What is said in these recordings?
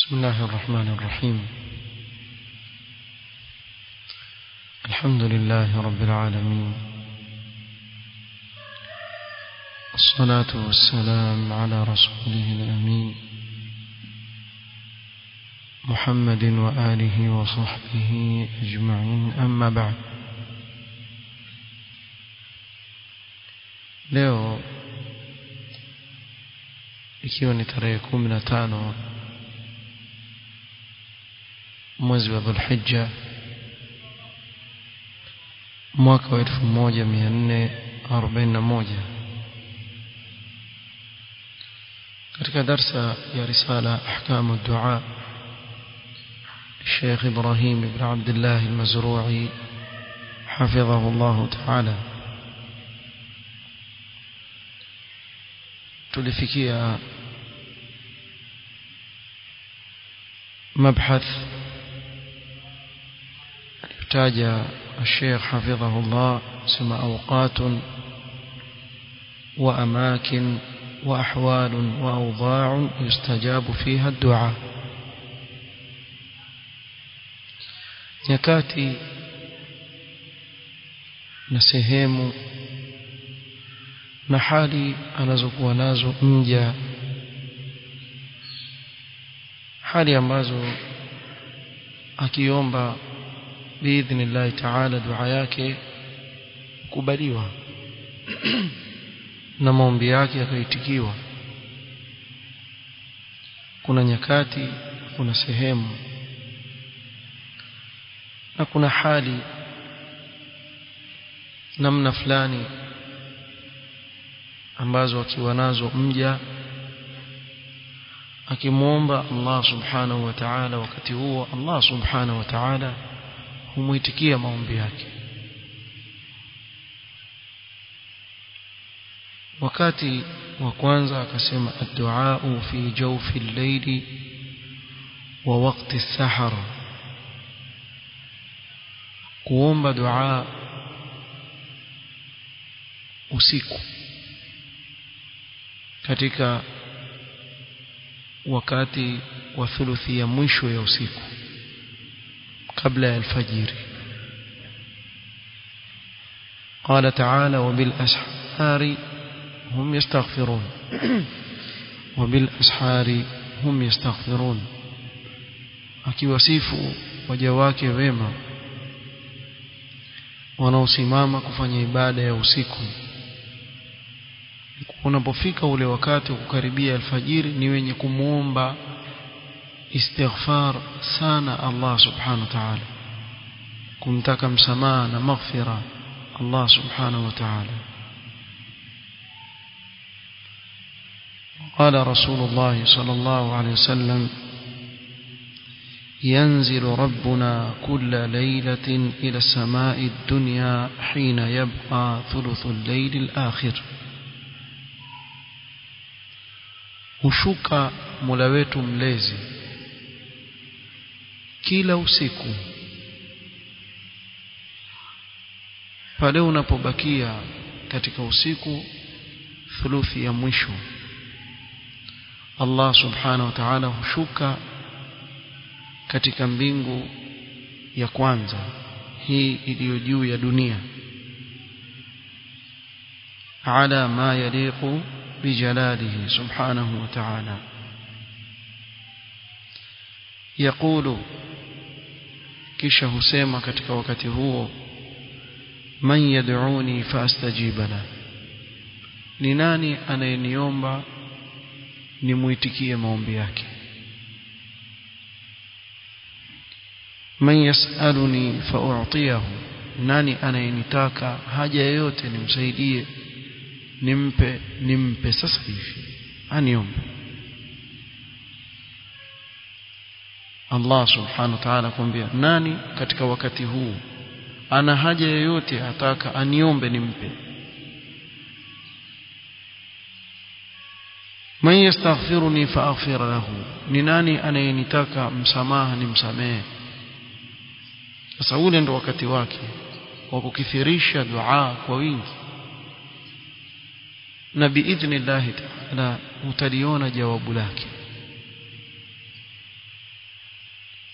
بسم الله الرحمن الرحيم الحمد لله رب العالمين الصلاة والسلام على رسوله الأمين محمد وآله وصحبه أجمعين أما بعد leo ikiwa ni tarehe kumi na tano mwezi wa dhulhijja mwaka wa elfu moja mia nne arobaini na moja katika darsa ya risala ahkamu dua الشيخ إبراهيم بن عبد الله المزروعي حفظه الله تعالى tulifikia مبحث يحتاج الشيخ حفظه الله سمى أوقات وأماكن وأحوال وأوضاع يستجاب فيها الدعاء nyakati na sehemu na hali anazokuwa nazo mja hali ambazo akiomba biidhnillahi taala dua yake kubaliwa na maombi yake yakaitikiwa kuna nyakati kuna sehemu na kuna hali namna fulani ambazo akiwa nazo mja akimwomba Allah subhanahu wa ta'ala wakati huo Allah subhanahu wa ta'ala humuitikia maombi yake wakati wa kwanza akasema ad-du'a fi jawfi al-layli wa waqti as-sahar kuomba dua usiku katika wakati wa thuluthi ya mwisho ya usiku kabla ya alfajiri قال تعالى وبالأسحار هم يستغفرون وبالأسحار هم يستغفرون akiwasifu waja wake wema wanaosimama kufanya ibada ya usiku unapofika ule wakati wa kukaribia alfajiri ni wenye kumwomba istighfar sana Allah subhanahu wa ta'ala kumtaka msamaha na maghfira Allah subhanahu wa ta'ala قال رسول الله صلى الله عليه وسلم ينزل ربنا كل ليلة إلى السماء الدنيا حين يبقى ثلث الليل الآخر hushuka Mola wetu mlezi kila usiku pale unapobakia katika usiku thuluthi ya mwisho Allah subhanahu wa ta'ala hushuka katika mbingu ya kwanza hii iliyo juu ya dunia ala ma yaliqu بجلاله سبحانه وتعالى يقول kisha husema katika wakati huo man yad'uni faastajib la ni nani anayeniomba nimuitikie maombi yake man yas'aluni fa'u'tiyahu nani anayenitaka haja yoyote nimsaidie nimpe nimpe sasa hivi aniombe Allah subhanahu wa ta'ala kwambia nani katika wakati huu ana haja yoyote ataka aniombe nimpe man yastaghfiruni faaghfir lahu ni nani anayenitaka msamaha nimsamehe sasa ule ndo wakati wake wa kukithirisha dua kwa wingi na biidhnillahi taala utaliona jawabu lake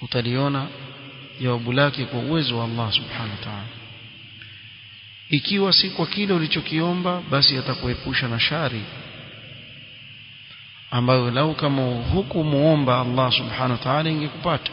utaliona jawabu lake kwa uwezo wa Allah subhanahu wa ta'ala ikiwa si kwa kile ulichokiomba basi atakuepusha na shari ambayo lau kama hukumuomba Allah subhanahu wa ta'ala ingekupata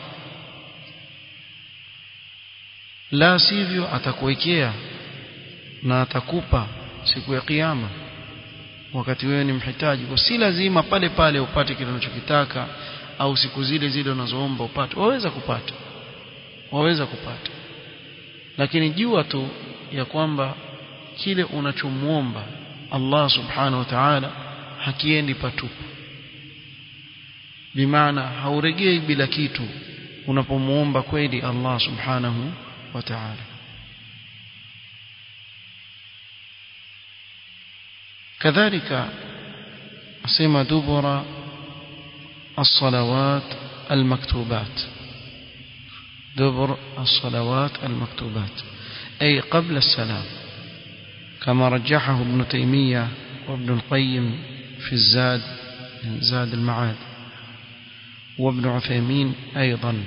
la sivyo atakuwekea na atakupa siku ya kiyama wakati wewe ni mhitaji kwa si lazima pale pale upate kile unachokitaka au siku zile zile unazoomba upate waweza kupata waweza kupata lakini jua tu ya kwamba kile unachomuomba Allah subhanahu wa ta'ala hakiendi patupu bimaana hauregei bila kitu unapomuomba kweli Allah subhanahu wa ta'ala كذلك أسمى دبر الصلوات المكتوبات دبر الصلوات المكتوبات أي قبل السلام كما رجحه ابن تيمية وابن القيم في الزاد زاد المعاد وابن عثيمين أيضا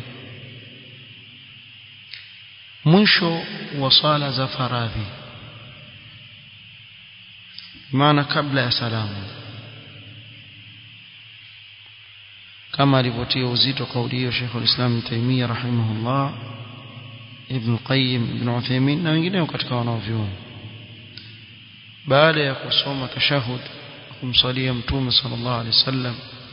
mwisho wa swala za faradhi maana kabla ya salamu kama alivyotia uzito kauli hiyo Sheikh al-Islam Taimiyya rahimahullah Ibn Qayyim Ibn Uthaymeen na wengineo katika wanaovyuoni baada ya kusoma tashahud kumsalia mtume sallallahu alaihi wasallam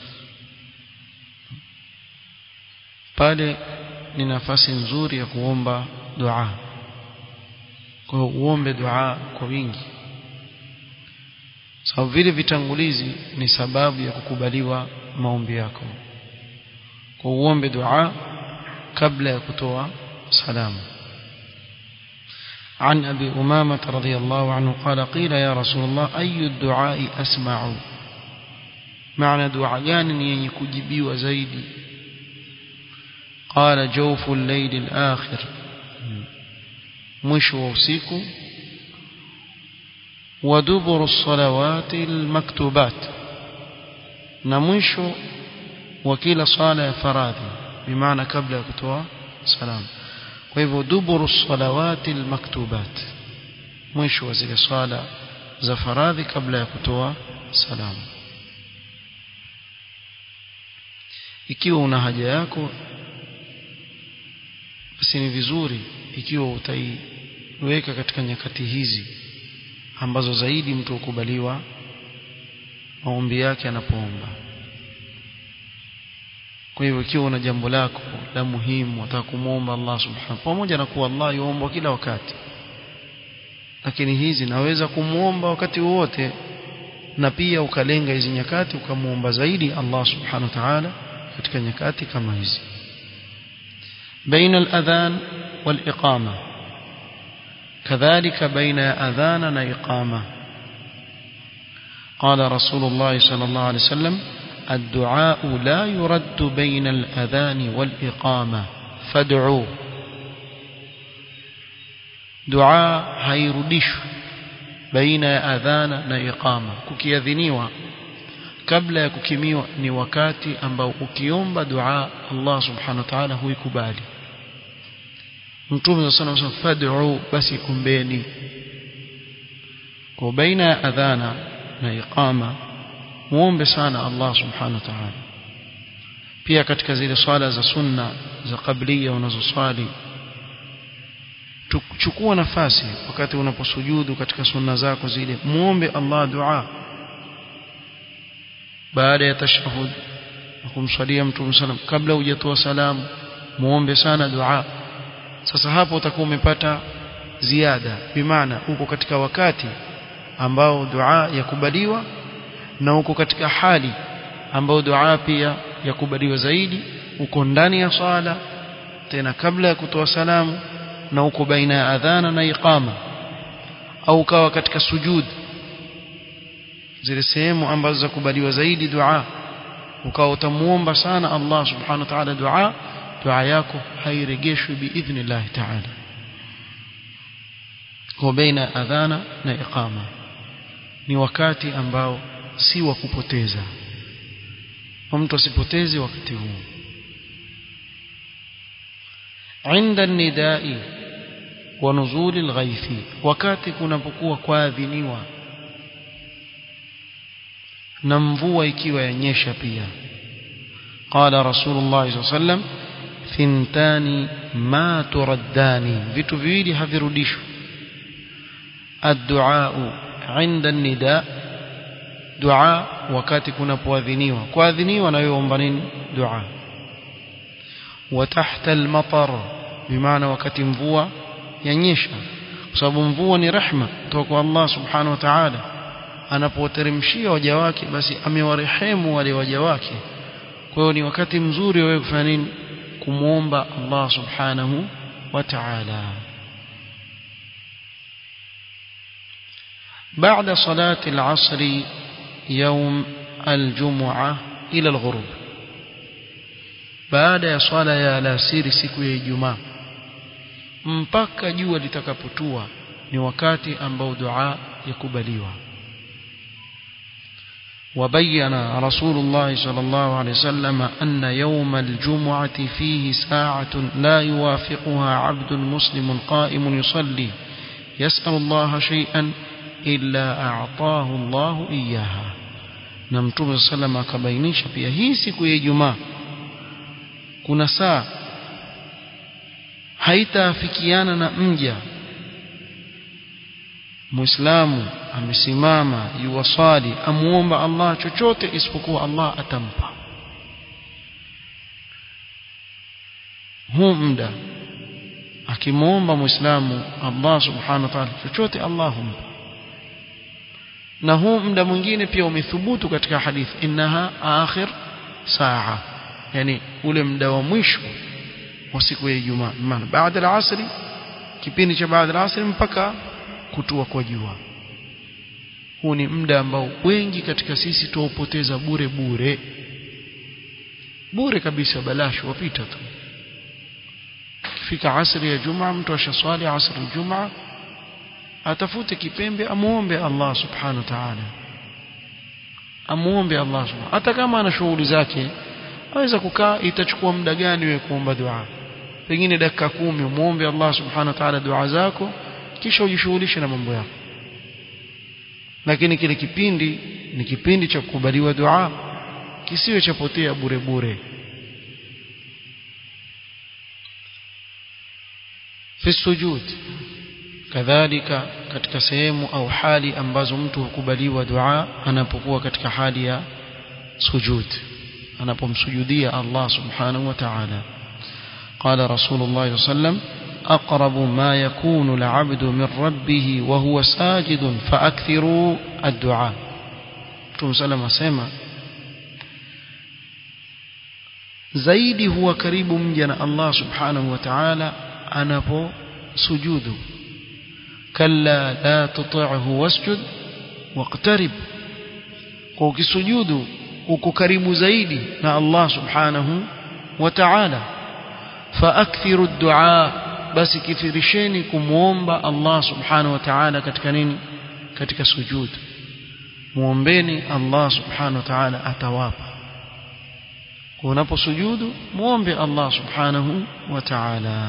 pale ni nafasi nzuri ya kuomba dua kwa hiyo uombe dua kwa wingi sababu vile vitangulizi ni sababu ya kukubaliwa maombi yako kwa uombe dua kabla ya kutoa salamu عن أبي أمامة رضي الله عنه قال قيل يا رسول الله أي الدعاء أسمع معنى دعاء يعني يكجبي وزيدي قال جوف الليل الآخر مش ووسيك ودبر الصلوات المكتوبات نمش وكيل صلاة فراذي بمعنى قبل كتوى سلام وهو دبر الصلوات المكتوبات مش وزيل صلاة زفراذي قبل كتوى سلام ikiwa una haja yako basi ni vizuri ikiwa utaiweka katika nyakati hizi ambazo zaidi mtu hukubaliwa maombi yake anapoomba kwa hivyo ikiwa una jambo lako la muhimu unataka kumwomba Allah subhanahu pamoja na kuwa Allah yuomba kila wakati lakini hizi naweza kumwomba wakati wowote na pia ukalenga hizi nyakati ukamwomba zaidi Allah subhanahu wa ta'ala katika nyakati kama hizi بين الأذان والإقامة كذلك بين أذان وإقامة قال رسول الله صلى الله عليه وسلم الدعاء لا يرد بين الأذان والإقامة فادعوا دعاء هيردش بين أذان وإقامة ككيذنيوا kabla ya kukimiwa ni wakati ambao ukiomba dua Allah subhanahu wa ta'ala huikubali Mtume sana sana fad'u basi kumbeni kwa baina ya adhana na iqama muombe sana Allah subhanahu wa ta'ala pia katika zile swala za sunna za kablia unazoswali chukua nafasi wakati unaposujudu katika sunna zako zile muombe Allah dua baada ya tashahud na kumswalia mtume sallam kabla hujatoa salamu muombe sana dua sasa hapo utakuwa umepata ziada bimaana uko katika wakati ambao dua yakubaliwa na uko katika hali ambao dua pia yakubaliwa zaidi uko ndani ya swala tena kabla ya kutoa salamu na uko baina ya adhana na iqama au ukawa katika sujud zile sehemu ambazo zakubaliwa zaidi dua ukawa utamuomba sana Allah subhanahu wa ta'ala dua dua yako hairejeshwi biidhnillah ta'ala kwa baina adhana na iqama ni wakati ambao si wa kupoteza mtu asipoteze wakati huu inda nidai wa nuzuli alghaithi wakati kunapokuwa kuadhiniwa na mvua ikiwa yanyesha pia qala rasulullah sallallahu alaihi wasallam thintani ma turaddani vitu viwili havirudishwi الدعاء عند النداء دعاء wakati kunapoadhiniwa kuadhiniwa na wewe omba nini dua وتحت المطر بمعنى wakati mvua yanyesha kwa sababu mvua ni rehma kutoka kwa Allah subhanahu wa ta'ala anapoteremshia waja wake basi amewarehemu wale waja wake kwa hiyo ni wakati mzuri wewe kufanya nini kumuomba Allah subhanahu wa ta'ala بعد صلاة العصر يوم الجمعة إلى الغروب بعد صلاة يا alasiri siku ya Ijumaa mpaka jua litakapotua ni wakati ambao dua yakubaliwa وبين رسول الله صلى الله عليه وسلم أن يوم الجمعة فيه ساعة لا يوافقها عبد مسلم قائم يصلي يسأل الله شيئا إلا أعطاه الله إياها na mtume sallam akabainisha pia hii siku ya Ijumaa kuna saa haitaafikiana na mja Muislamu amesimama yuwasali amuomba Allah chochote isipokuwa Allah atampa huu muda akimwomba Muislamu Allah subhanahu wa ta'ala chochote Allah humpa na huu muda mwingine pia umethubutu katika hadithi innaha akhir saa yani ule muda wa mwisho wa siku ya Ijumaa maana baada ya asri kipindi cha baada ya asri mpaka kutua kwa jua huu ni muda ambao wengi katika sisi tuupoteza bure bure bure kabisa balashi wapita tu kifika asri ya Jumaa mtu ashaswali asri ya Jumaa atafute kipembe amuombe Allah subhanahu wa ta'ala amuombe Allah subhanahu hata kama ana shughuli zake aweza kukaa itachukua muda gani wewe kuomba dua pengine dakika kumi umuombe Allah subhanahu wa ta'ala dua zako kisha ujishughulishe na mambo yako lakini kile kipindi ni kipindi cha kukubaliwa dua kisiwe chapotea bure bure fi sujud kadhalika katika sehemu au hali ambazo mtu hukubaliwa dua anapokuwa katika hali ya sujud anapomsujudia Allah subhanahu wa ta'ala قال رسول الله صلى الله عليه وسلم أقرب ما يكون العبد من ربه وهو ساجد فأكثروا الدعاء Mtume sallam asema zaidi huwa karibu mja na Allah subhanahu wa ta'ala anaposujudu kalla la tuti'hu wasjud waqtarib kwa ukisujudu uko karibu zaidi na Allah subhanahu wa ta'ala faakthiru ad-du'a basi kithirisheni kumuomba Allah subhanahu wa ta'ala katika nini katika sujud muombeni Allah subhanahu wa ta'ala atawapa unaposujudu muombe Allah subhanahu wa ta'ala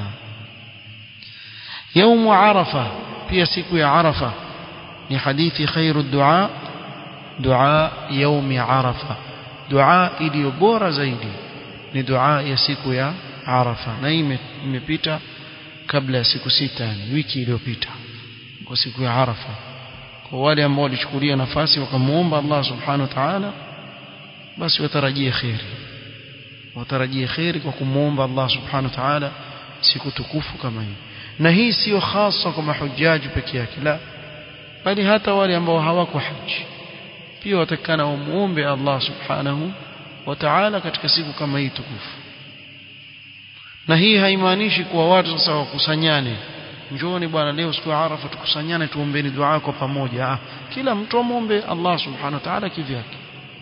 يوم عرفة pia siku ya Arafa ni hadithi khairu dua dua yaumi Arafa dua iliyo bora zaidi ni dua ya siku ya Arafa na hii imepita kabla ya siku sita yani wiki iliyopita kwa siku ya Arafa kwa wale ambao walichukulia nafasi wakamuomba Allah subhanahu wa ta'ala basi watarajie khairi watarajie khairi kwa kumuomba Allah subhanahu wa ta'ala siku tukufu kama hii na hii sio hasa kwa mahujaji peke yake la bali hata wale ambao hawako haji pia watakana wamuombe Allah subhanahu wa ta'ala katika siku kama hii tukufu na hii haimaanishi kuwa watu sasa wakusanyane njooni bwana leo siku ya Arafa tukusanyane tuombeni dua kwa pamoja ah, kila mtu amuombe Allah subhanahu wa ta'ala kivyake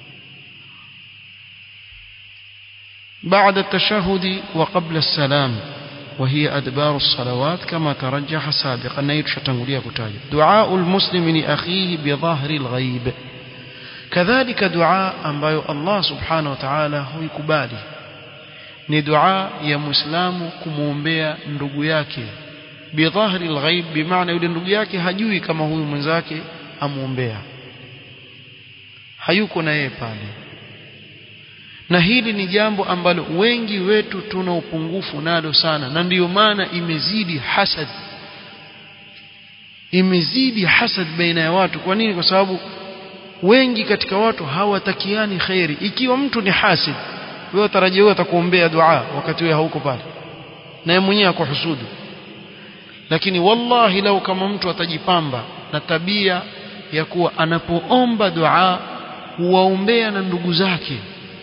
بعد التشهد وقبل السلام وهي أدبار الصلوات كما ترجح سابقا نيرش تنقلية كتاجة دعاء المسلم لأخيه بظاهر الغيب كذلك دعاء أنبايو الله سبحانه وتعالى هو يكبالي ni dua ya muislamu kumwombea ndugu yake bidhahri alghaib bimaana yule ndugu yake hajui kama huyu mwenzake amuombea hayuko na yeye pale na hili ni jambo ambalo wengi wetu tuna upungufu nalo sana na ndiyo maana imezidi hasad imezidi hasad baina ya watu kwa nini kwa sababu wengi katika watu hawatakiani khairi ikiwa mtu ni hasid wewe utarajia wewe atakuombea dua wakati wewe hauko pale na yeye mwenyewe akuhusudu lakini wallahi lau kama mtu atajipamba na tabia ya kuwa anapoomba dua huwaombea na ndugu zake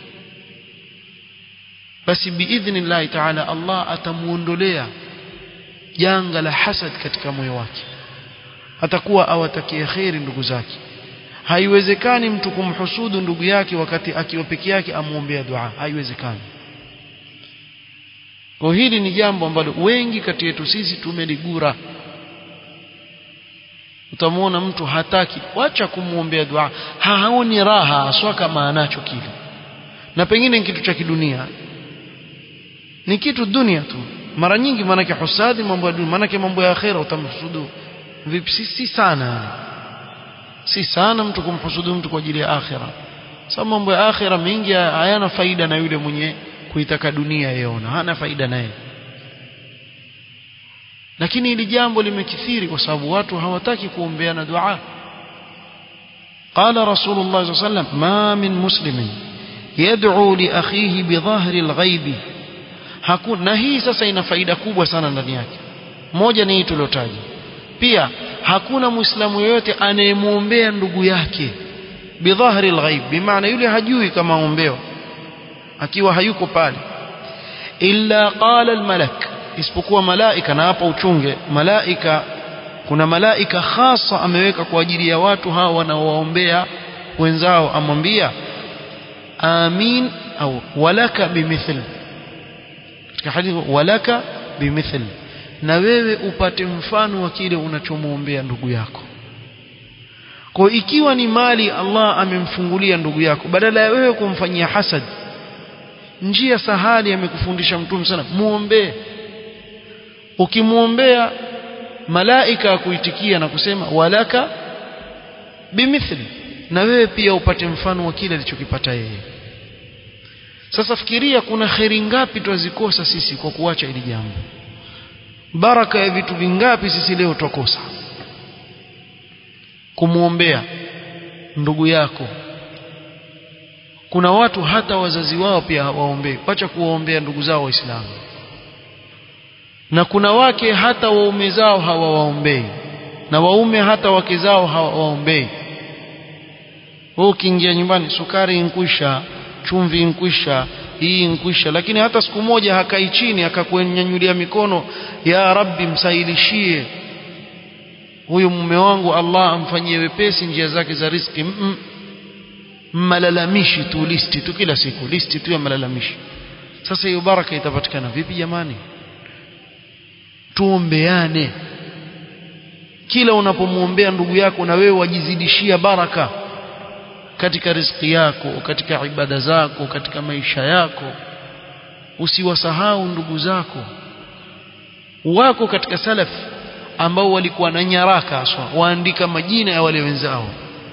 basi biidhnillahi taala Allah atamuondolea janga la hasad katika moyo wake atakuwa awatakia kheri ndugu zake haiwezekani mtu kumhusudu ndugu yake wakati akiwa peke yake amwombea dua haiwezekani kwa hili ni jambo ambalo wengi kati yetu sisi tumeligura utamwona mtu hataki wacha kumwombea dua haoni raha aswa kama anacho kile na pengine ni kitu cha kidunia ni kitu dunia tu mara nyingi maanake husadi mambo ya dunia maanake mambo ya akhera utamhusudu vipi si, si sana si sana mtu kumhusudu mtu kwa ajili ya akhera sababu mambo ya akhera mengi hayana faida na yule mwenye kuitaka dunia yeona hana faida naye lakini hili jambo limekithiri kwa sababu watu hawataki kuombeana dua قال رسول الله صلى الله عليه وسلم ما من مسلم يدعو لأخيه بظاهر الغيب hakuna na hii sasa ina faida kubwa sana ndani yake moja ni hii tuliotaja pia hakuna muislamu yoyote anayemwombea ndugu yake bidhahri alghaib bimaana yule hajui kama ombewa akiwa hayuko pale illa qala almalak isipokuwa malaika na hapa uchunge malaika kuna malaika hasa ameweka kwa ajili ya watu hawa wanaowaombea wenzao amwambia amin au walaka bimithli katika hadithi walaka bimithli na wewe upate mfano wa kile unachomwombea ndugu yako kwa ikiwa ni mali Allah amemfungulia ndugu yako badala ya wewe kumfanyia hasad njia sahali amekufundisha mtume sana muombee ukimwombea malaika akuitikia na kusema walaka bimithli na wewe pia upate mfano wa kile alichokipata yeye sasa fikiria kuna kheri ngapi twazikosa sisi kwa kuacha hili jambo baraka ya vitu vingapi sisi leo twakosa kumwombea ndugu yako kuna watu hata wazazi wao pia hawaombei wacha kuwaombea ndugu zao waislamu na kuna wake hata waume zao hawawaombei na waume hata wake zao hawawaombei wewe ukiingia nyumbani sukari inkwisha chumvi inkwisha hii inkwisha lakini hata siku moja hakai chini akakunyanyulia mikono ya rabbi msahilishie huyu mume wangu Allah amfanyie wepesi njia zake za riziki mm -mm. malalamishi tu listi tu kila siku listi tu ya malalamishi sasa hiyo baraka itapatikana vipi jamani tuombeane kila unapomwombea ndugu yako na wewe wajizidishia baraka katika riziki yako katika ibada zako katika maisha yako usiwasahau ndugu zako wako katika salaf ambao walikuwa na nyaraka aswa waandika majina ya wale wenzao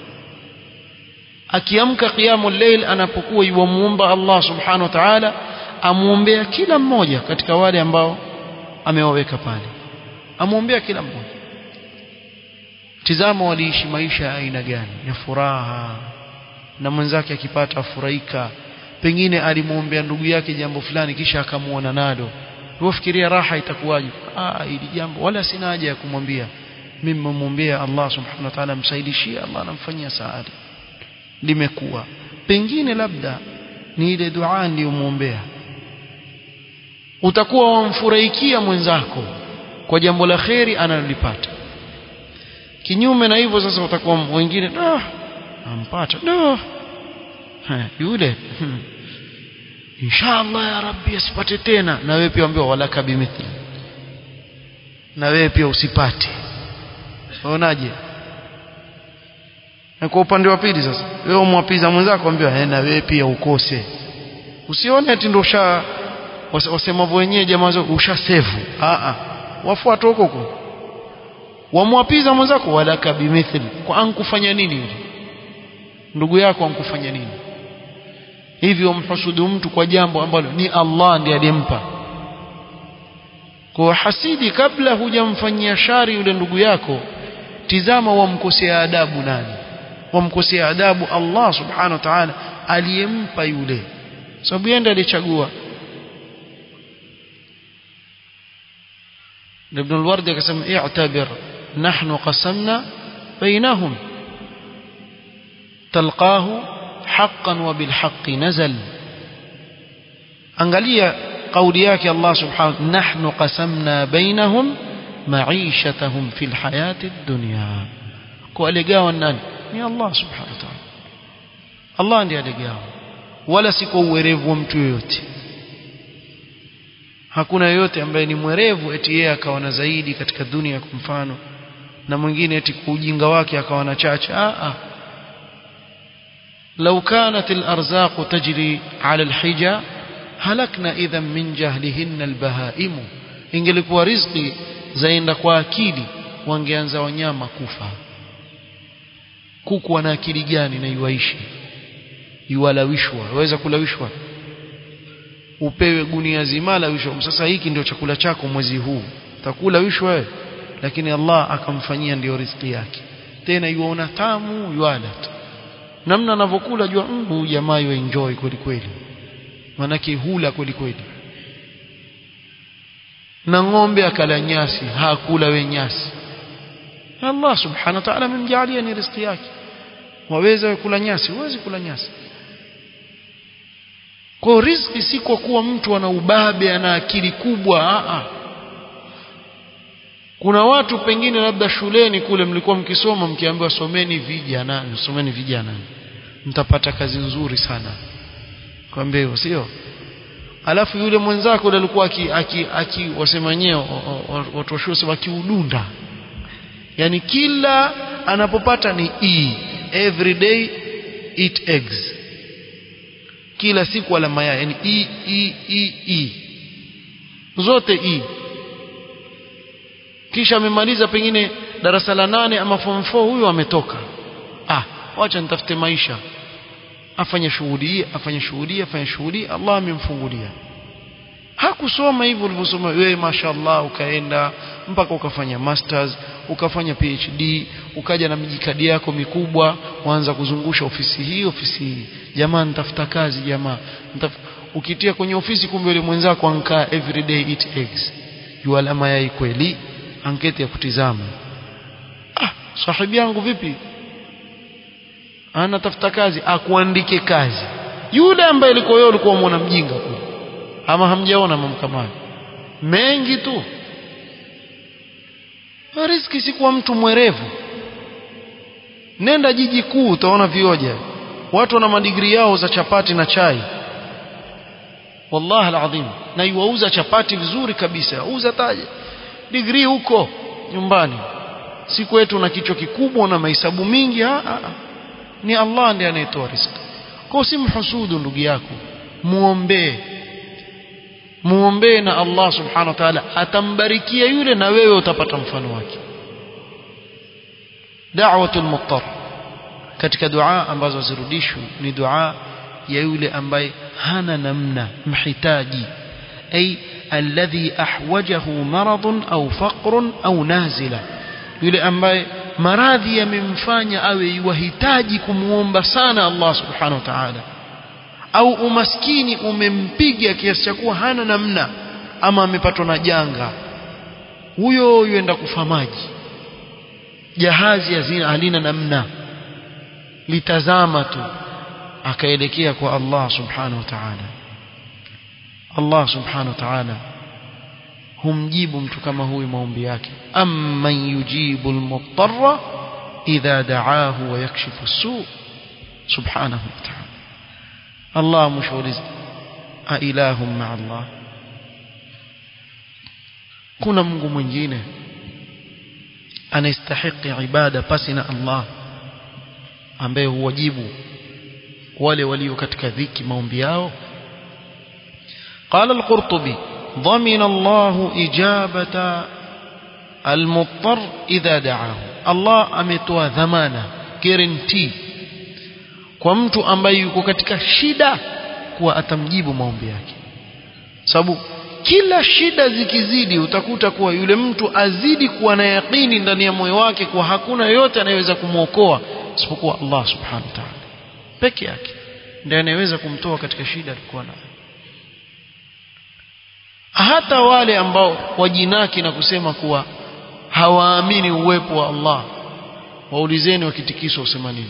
akiamka qiyamul layl anapokuwa yuamuomba Allah subhanahu wa ta'ala amuombea kila mmoja katika wale ambao amewaweka pale amuombea kila mmoja tizama waliishi maisha ya aina gani ya furaha na mwenzake akipata afurahika pengine alimwombea ndugu yake jambo fulani kisha akamuona nalo ufikiria raha itakuwaje ah hili jambo wala sina haja ya kumwambia mimi mmwombea Allah subhanahu wa ta'ala msaidishie Allah anamfanyia saada limekuwa pengine labda ni ile dua niliyomwombea utakuwa wamfurahikia mwenzako kwa jambo la kheri analolipata kinyume na hivyo sasa utakuwa wengine ah ampata no yule hmm. inshallah ya rabbi asipate tena na wewe pia ambiwa walaka bimithli na wewe pia usipate unaonaje na kwa upande wa pili sasa wewe umwapiza mwenzako ambiwa na wewe pia ukose usione ati ndio usha wasemavyo wenyewe jamaa zao ushasevu a a wafuata huko huko wamwapiza mwenzako walaka bimithli kwa ankufanya nini yule ndugu yako ankufanya nini hivyo mhusudu mtu kwa jambo ambalo ni Allah ndiye aliyempa kwa hasidi kabla hujamfanyia shari yule ndugu yako tizama wamkosea adabu nani wamkosea adabu Allah subhanahu wa ta'ala aliyempa yule sababu yeye ndiye alichagua ابن الورد قسم اعتبر نحن قسمنا بينهم تلقاه حقا وبالحق نزل angalia kauli yake Allah subhanahu nahnu qasamna bainahum ma'ishatahum fil hayati dunya kwa aligawa nani ni Allah subhanahu wa ta'ala Allah ndiye aligawa wala si kwa uwerevu wa mtu yoyote hakuna yoyote ambaye ni mwerevu eti yeye akawa na zaidi katika dunia kwa mfano na mwingine eti kwa ujinga wake akawa na chache a a لو كانت الأرزاق تجري على الحجة هلكنا إذا من جهلهن البهائم ingelikuwa riziki zaenda kwa akili wangeanza wanyama kufa kuku wana akili gani na iwaishi iwalawishwa waweza kulawishwa upewe gunia zima lawishwa sasa hiki ndio chakula chako mwezi huu utakula wishwa wewe lakini Allah akamfanyia ndio riziki yake tena yuona tamu yuala tu namna anavyokula jua huyu mm, jamaa yu enjoy kweli kweli manake hula kweli kweli na ng'ombe akala nyasi hakula we nyasi Allah subhanahu wa ta'ala amemjalia ni riziki yake waweza kula nyasi huwezi kula nyasi kwa riziki si kwa kuwa mtu ana ubabe ana akili kubwa a a kuna watu pengine labda shuleni kule mlikuwa mkisoma mkiambiwa someni vijana someni vijana mtapata kazi nzuri sana kwambia hivyo sio alafu yule mwenzako yule alikuwa aki, aki, aki wasema wenyewe watu wa shule wakiudunda yani kila anapopata ni e every day eat eggs kila siku ala mayai yani e e e e zote e kisha amemaliza pengine darasa la nane ama form 4 huyo ametoka ah wacha nitafute maisha afanye shughuli afanye shughuli afanye shughuli Allah amemfungulia hakusoma hivyo ulivyosoma wewe mashallah ukaenda mpaka ukafanya masters ukafanya PhD ukaja na mijikadi yako mikubwa waanza kuzungusha ofisi hii ofisi hii jamaa nitafuta kazi jamaa Nitaf... ukitia kwenye ofisi kumbe yule mwenzako ankaa every day eat eggs yuala mayai kweli anketi ya kutizama ah sahibi yangu vipi anatafuta kazi akuandike kazi yule ambaye alikuwa wewe ulikuwa muona mjinga kule ama hamjaona mambo kama mengi tu riziki si kwa mtu mwerevu nenda jiji kuu utaona vioja watu wana madigrii yao za chapati na chai wallahi alazim na yuauza chapati vizuri kabisa uza taje digrii huko nyumbani si kwetu na kichwa kikubwa na mahesabu mingi ha, ha. ni Allah ndiye anayetoa riziki kwa si mhusudu ndugu yako muombee muombee na Allah subhanahu wa ta'ala atambarikia yule na wewe utapata mfano wake da'watul muttar katika dua ambazo zirudishwi ni dua ya yule ambaye hana namna mhitaji ay alladhi ahwajahu maradun au faqrun au nazila yule ambaye maradhi yamemfanya awe yuhitaji kumuomba sana Allah subhanahu wa ta'ala au umaskini umempiga kiasi cha kuwa hana namna ama amepatwa na janga huyo yuenda kufa maji jahazi hazina halina namna litazama tu akaelekea kwa Allah subhanahu wa ta'ala Allah subhanahu wa ta'ala humjibu mtu kama huyu maombi yake amman yujibu almuttarra idha da'ahu wa yakshifu as-su subhanahu wa ta'ala Allah mshauliza a ilahum ma Allah kuna Mungu mwingine anastahiki ibada pasi na Allah ambaye huwajibu wale walio katika dhiki maombi yao قال القرطبي ضمن الله إجابة المضطر إذا دعاه الله ametoa dhamana guarantee kwa mtu ambaye yuko katika shida kuwa atamjibu maombi yake sababu kila shida zikizidi utakuta kuwa yule mtu azidi kuwa na yaqini ndani ya moyo wake kuwa hakuna yote anayeweza kumwokoa isipokuwa Allah subhanahu wa ta'ala peke yake ndiye anayeweza kumtoa katika shida alikuwa nayo hata wale ambao wajinaki na kusema kuwa hawaamini uwepo wa Allah waulizeni wakitikiswa usema nini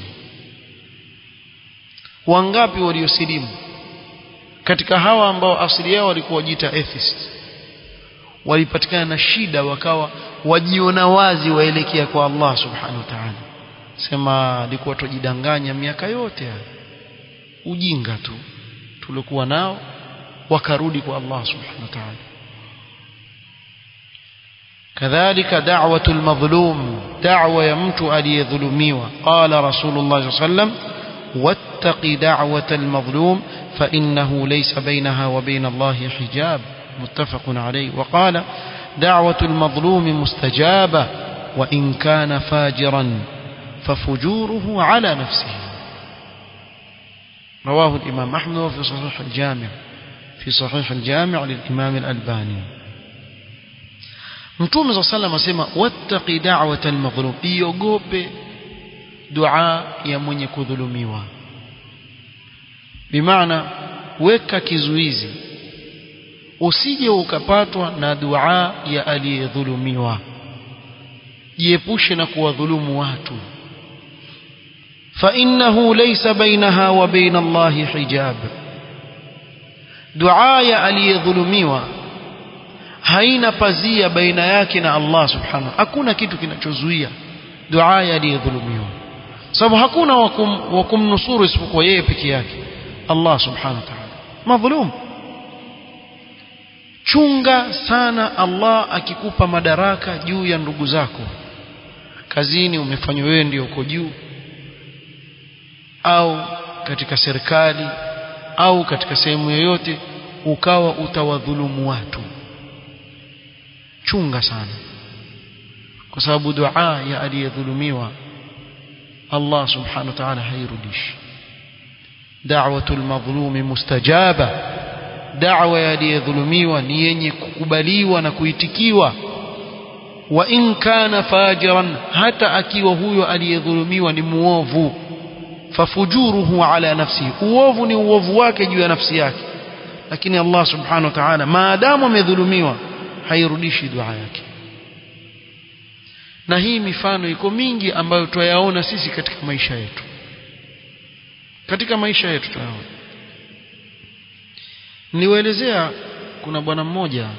wangapi waliosilimu katika hawa ambao asili yao walikuwa wajiita atheist walipatikana na shida wakawa wajiona wazi waelekea kwa Allah subhanahu wa ta'ala sema alikuwa tujidanganya miaka yote haya ujinga tu tulikuwa nao wakarudi kwa Allah subhanahu wa ta'ala kadhalika da'watu al-madhlum da'wa ya mtu aliyedhulumiwa qala rasulullah sallallahu alayhi wasallam wattaqi da'wata al-madhlum fa innahu laysa bainaha wa bain Allah hijab muttafaqun alayhi wa qala da'watu al-madhlum mustajaba wa in kana fajiran ففجوره على نفسه رواه الإمام أحمد في صحيح الجامع في صحيح الجامع للإمام الألباني Mtume صلى الله عليه وسلم asema wattaqi da'wata al-madhlum iogope dua ya mwenye kudhulumiwa bimaana weka kizuizi usije ukapatwa na dua ya aliyedhulumiwa jiepushe na kuwadhulumu watu فإنه ليس بينها وبين الله حجاب دعاء aliyedhulumiwa haina pazia baina yake na Allah subhanahu hakuna kitu kinachozuia dua aliyedhulumiwa sababu hakuna wa kumnusuru isipokuwa yeye peke yake Allah subhanahu wa ta'ala madhulum chunga sana Allah akikupa madaraka juu ya ndugu zako kazini umefanywa wewe ndio uko juu au katika serikali au katika sehemu yoyote ukawa utawadhulumu watu chunga sana kwa sababu dua ya aliyedhulumiwa Allah subhanahu wa ta'ala hairudishi da'watul madhlumi mustajaba da'wa ya aliyedhulumiwa ni yenye kukubaliwa na kuitikiwa wa in kana fajiran hata akiwa huyo aliyedhulumiwa ni muovu fafujuruhu ala nafsihi uovu ni uovu wake juu ya nafsi yake lakini Allah subhanahu wa ta'ala maadamu amedhulumiwa hairudishi dua yake na hii mifano iko mingi ambayo twayaona sisi katika maisha yetu katika maisha yetu twayaona niwaelezea kuna bwana mmoja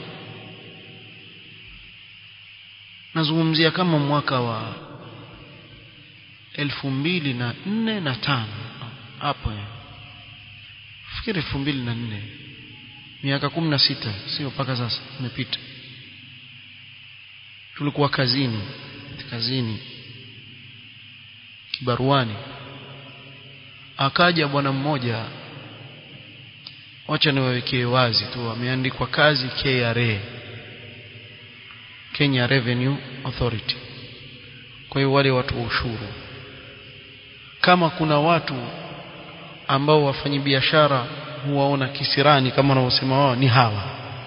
nazungumzia kama mwaka wa elfu mbili na nne na tano hapo fikiri elfu mbili na nne miaka kumi na sita sio mpaka sasa imepita tulikuwa kazini kazini kibaruani akaja bwana mmoja wacha niwawekee wazi tu ameandikwa kazi KRA Kenya Revenue Authority kwa hiyo wale watu wa ushuru kama kuna watu ambao wafanyabiashara huwaona kisirani kama wanavyosema wao ni hawa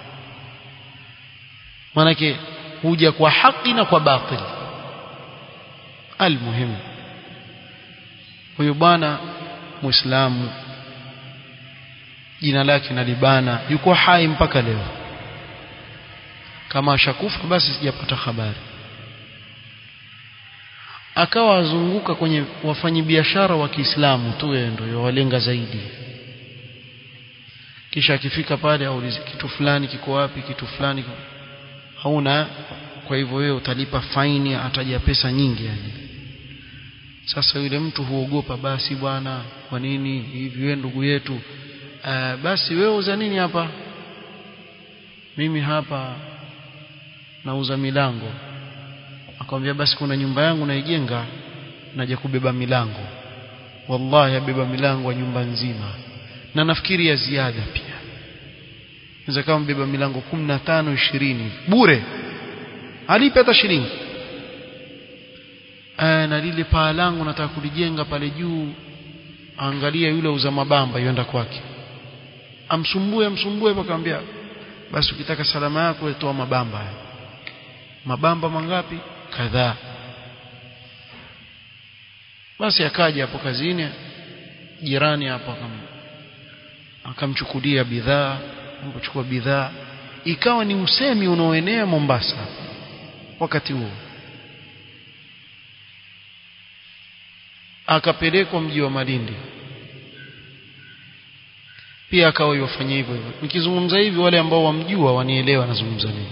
manake huja kwa haki na kwa batili almuhimu huyu bwana muislamu jina lake nalibana yuko hai mpaka leo kama ashakufa basi sijapata habari akawa azunguka kwenye wafanyabiashara wa Kiislamu tu yeye ndio walenga zaidi kisha akifika pale aulize kitu fulani kiko wapi kitu fulani hauna kwa hivyo wewe utalipa faini ataja pesa nyingi yani sasa yule mtu huogopa basi bwana kwa nini hivi wewe ndugu yetu uh, basi wewe uza nini hapa mimi hapa nauza milango akamwambia basi kuna nyumba yangu naijenga naja kubeba milango wallahi abeba milango wa nyumba nzima na nafikiri ya ziada pia inaweza kama mbeba milango 15 20 bure alipe hata shilingi eh na lile paa langu nataka kulijenga pale juu angalia yule uza mabamba yenda kwake amsumbue amsumbue akamwambia basi ukitaka salama yako toa mabamba haya mabamba mangapi kadhaa basi akaja hapo kazini jirani hapo akam akamchukulia bidhaa kuchukua bidhaa ikawa ni usemi unaoenea Mombasa wakati huo akapelekwa mji wa Malindi pia akawa yofanya hivyo hivyo nikizungumza hivi wale ambao wamjua wanielewa nazungumza nini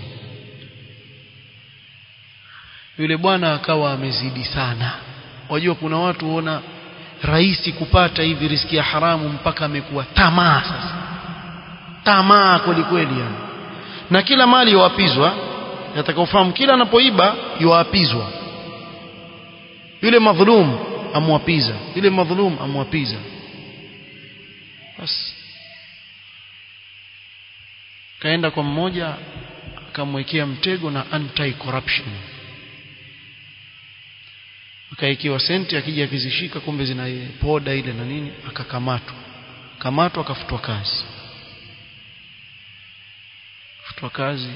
yule bwana akawa amezidi sana wajua kuna watu huona rahisi kupata hivi riski ya haramu mpaka amekuwa tamaa sasa tamaa kweli kweli yani na kila mali yoapizwa yatakaofahamu kila anapoiba yoapizwa yule madhulum amwapiza yule madhulum amwapiza basi kaenda kwa mmoja akamwekea mtego na anti corruption akaikiwa senti akija akizishika kumbe zina poda ile na nini akakamatwa kamatwa akafutwa kazi futwa kazi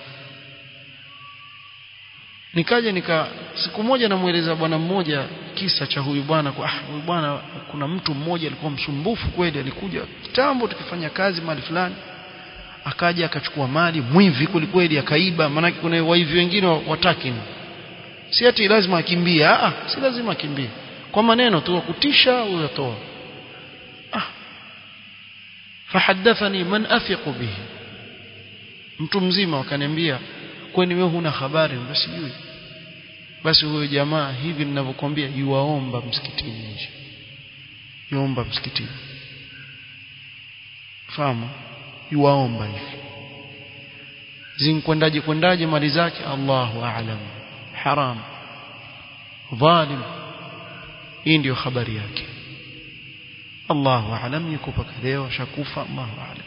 nikaja nika siku moja namueleza bwana mmoja kisa cha huyu bwana kwa ah, huyu bwana kuna mtu mmoja alikuwa msumbufu kweli alikuja kitambo tukifanya kazi mahali fulani akaja akachukua mali mwivi kweli kweli akaiba maanake kuna waivi wengine wataki si ati lazima akimbie ah si lazima akimbie kwa maneno tu kutisha uyatoa ah fahadathani man athiqu bihi mtu mzima wakaniambia kwani wewe huna habari basi sijui basi huyo jamaa hivi ninavyokuambia yuwaomba msikitini nje yuomba msikitini fahamu yuwaomba hivi zinkwendaje kwendaje mali zake Allahu a'lam haram dhalim hii ndio habari yake Allahu a'lam yuko paka leo shakufa Allahu a'lam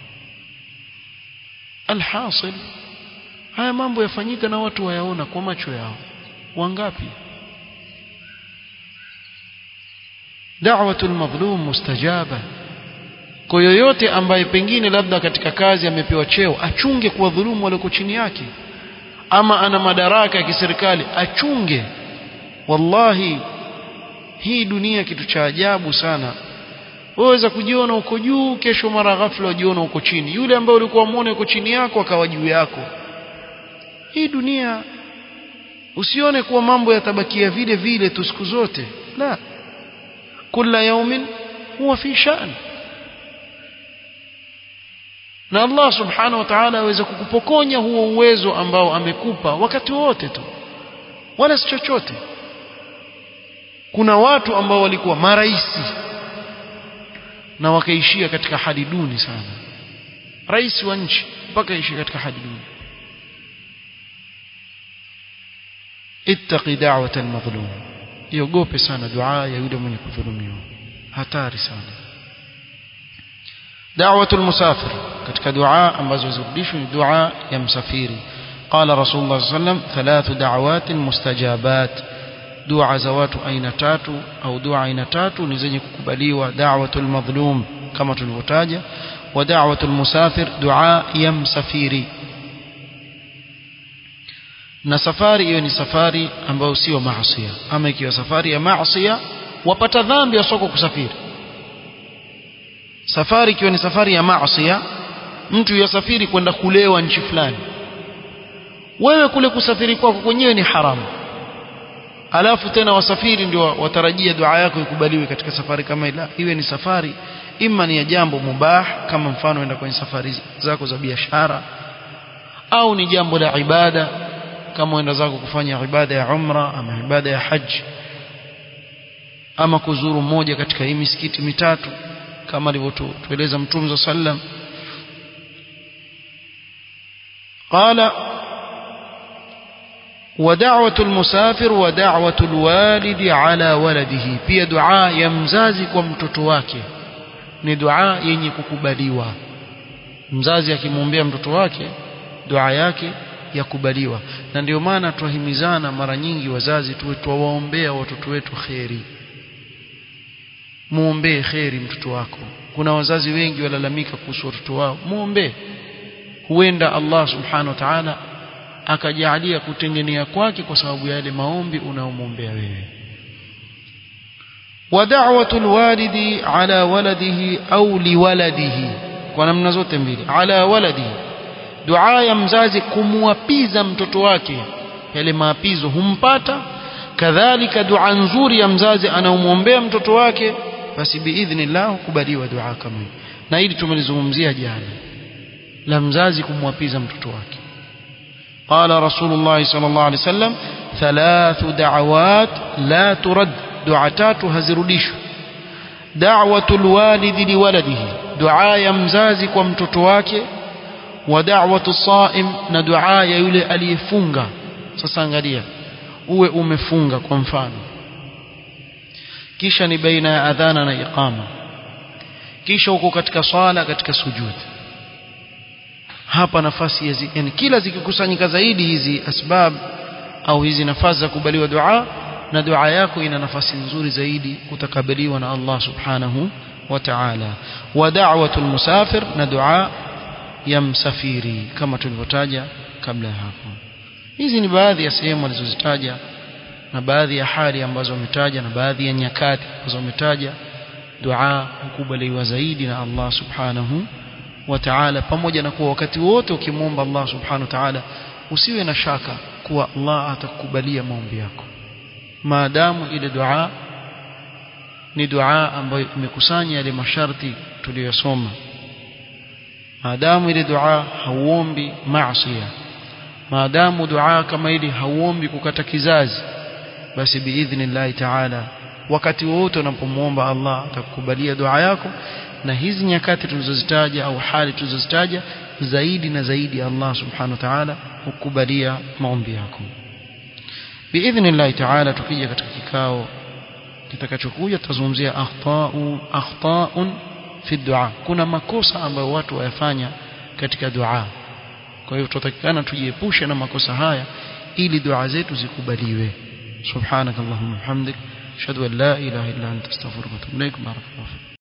alhasil haya mambo yafanyika na watu wayaona kwa macho yao wangapi da'watul madhlum mustajaba kwa yoyote ambaye pengine labda katika kazi amepewa cheo achunge kuwadhulumu walioko chini yake ama ana madaraka ya kiserikali achunge wallahi hii dunia kitu cha ajabu sana waweza kujiona uko juu kesho mara ghafla ujiona uko chini yule ambaye ulikuwa muone uko chini yako akawa juu yako hii dunia usione kuwa mambo yatabakia vile vile tu siku zote la kila yaumin huwa fi shan na Allah subhanahu wa ta'ala aweza kukupokonya huo uwezo ambao amekupa wakati wote tu wala si chochote kuna watu ambao walikuwa maraisi na wakaishia katika hali duni sana rais wa nchi mpaka ishia katika hali duni ittaqi da'wata al-madhlum iogope sana dua ya yule mwenye kudhulumiwa hatari sana da'watu al-musafir katika dua ambazo zirudishwa ni dua ya msafiri قال رسول الله صلى الله عليه وسلم ثلاث دعوات مستجابات dua za watu aina tatu au dua aina tatu ni zenye kukubaliwa da'watul madhlum kama tulivyotaja wa da'watul musafir dua ya msafiri na safari hiyo ni safari ambayo sio maasiya ama ikiwa safari ya maasiya wapata dhambi ya soko kusafiri safari ikiwa ni safari ya maasiya mtu yasafiri kwenda kulewa nchi fulani wewe kule kusafiri kwako kwenyewe ni haramu alafu tena wasafiri ndio watarajia dua yako ikubaliwe katika safari kama ila iwe ni safari ima ni ya jambo mubah kama mfano enda kwenye safari zako za biashara au ni jambo la ibada kama enda zako kufanya ibada ya umra ama ibada ya haji ama kuzuru mmoja katika hii misikiti mitatu kama alivyotueleza mtume sallam قال ودعوة المسافر ودعوة الوالد على ولده pia dua ya mzazi kwa mtoto wake ni dua yenye kukubaliwa mzazi akimwombea mtoto wake dua yake yakubaliwa na ndio maana twahimizana mara nyingi wazazi tuwe twawaombea watoto wetu kheri muombee kheri mtoto wako kuna wazazi wengi walalamika kuhusu watoto wao muombee huenda Allah subhanahu wa ta'ala akajalia kutengenea kwake kwa sababu ya yale maombi unaomwombea wewe wa da'watu alwalidi ala waladihi au liwaladihi kwa namna zote mbili ala waladihi dua ya mzazi kumwapiza mtoto wake yale maapizo humpata kadhalika dua nzuri ya mzazi anaomwombea mtoto wake basi biidhnillah hukubaliwa dua kama hii na hili tumelizungumzia jana la mzazi kumwapiza mtoto wake قال رسول الله صلى الله عليه وسلم ثلاث دعوات لا ترد دعاتات هزروديش دعوة الوالد لولده دعاء يمزازي kwa mtoto wake wa da'watu saim na dua ya yule aliyefunga sasa angalia uwe umefunga kwa mfano kisha ni baina ya adhana na iqama kisha uko katika swala katika sujud hapa nafasi ya zi, yani kila zikikusanyika zaidi hizi asbab au hizi nafasi za kubaliwa dua na dua yako ina nafasi nzuri zaidi kutakabaliwa na Allah subhanahu wa ta'ala wa da'watul musafir na dua ya msafiri kama tulivyotaja kabla ya hapo hizi ni baadhi ya sehemu alizozitaja na baadhi ya hali ambazo wametaja na baadhi ya nyakati ambazo wametaja dua hukubaliwa zaidi na Allah subhanahu wa ta'ala pamoja na kuwa wakati wote ukimwomba Allah subhanahu wa ta'ala usiwe na shaka kuwa Allah atakubalia maombi yako maadamu ile dua ni dua ambayo imekusanya yale masharti tuliyosoma maadamu ile dua hauombi maasiya maadamu dua kama ile hauombi kukata kizazi basi biidhnillahi ta'ala wakati wote unapomwomba Allah atakukubalia dua yako na hizi nyakati tulizozitaja au hali tulizozitaja zaidi na zaidi Allah subhanahu wa ta'ala hukubalia maombi yako biidhnillahi ta'ala tukija katika kikao kitakachokuja tutazungumzia akhtau akhtaun fi dua kuna makosa ambayo watu wayafanya katika dua kwa hiyo tutatakikana tujiepushe na makosa haya ili dua zetu zikubaliwe subhanakallahumma hamdik ashhadu an la ilaha illa anta astaghfiruka wa atubu ilaik barakallahu